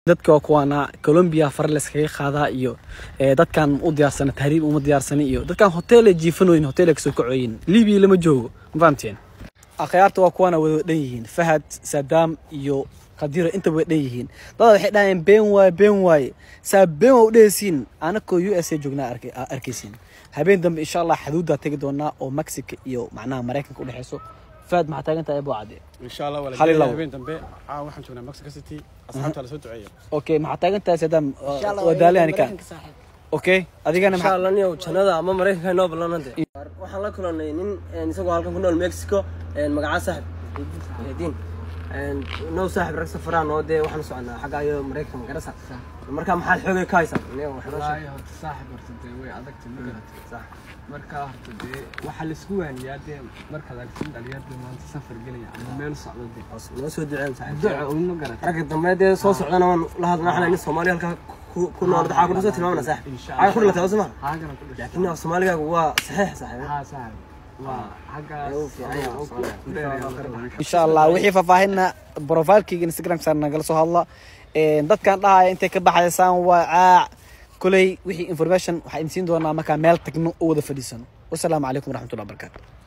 dadka waa kuwaana colombia fare layskaga qaadaa iyo ee, dadkan u diyaarsana tahriib uma diyaarsana iyo dadkan hoteelay jiifanoyin hoteelay kasoo kacoyin libiya lama joogo ma fahamteen akhyaarta waa kuwaana wada dhan yihiin fahad sadaam iyo qadiro intaba way dhan yihiin dada waxay dhahayeen been waaye been waaye saa been waa u dhehaysiin anakoo u s a joognaa arkay- aa arkaysiin habeen dambe insha allah xaduuddaa tegi doonaa oo mexico iyo macnaha maraykanka udhexeyso fahad maxaa taagan tahay abo cadde إن شاء الله ولا خلي جاي الله. بين دمبي عا waxaan joognaa Mexico City asxaabta la soo duceeyo okay maxaa taagan tahay sadaam wadaalihani kan okay adigana insha maxaa allah niyow jannada ama maraykanka inoo ballanante waxaan la kulanay nin een, isagoo halkan ku nool mexico een, magacaa saaxib diin now saaxib rag safaraan oo dee waxaan soconaa xagga iyo maraykanka garasa marka maxaad xoogay ka haysaa Niyow, wax noo sheeg. wallaahi horta saaxib horta dee way adagtay ma garatay marka horta dee waxaa laisku waaniyaa dee markaad aragtin dhalinyarda maanta safar gelaya ama meel socdo dee Hoos, noo soo duceen saaxib duca un ma garatay ragga dambe dee soo socdana waan la hadlaa waxaan nin soomaali halkaa ku- ku nool waxaa ku soo tilmaamana saaxib Insha xagga ku dhilatay wasma haagana ku dhashay laakiin niyow soomaaligaagu waa saxiix saaxib haa saaxib waa xaggaas Ayuu fiican yahay, oo ku- ku dheereeya. insha allah wixii faahfaahinna profilkeyga instagramka nagala soo hadla Een, dadkan dhahaya intay ka baxaysaan waa caac kuley wixii information waxaa idin siin doonaa markaa meel tagno oo wada fadhiisano wasalaamu calaykum waraxmatullahi wabarakaatu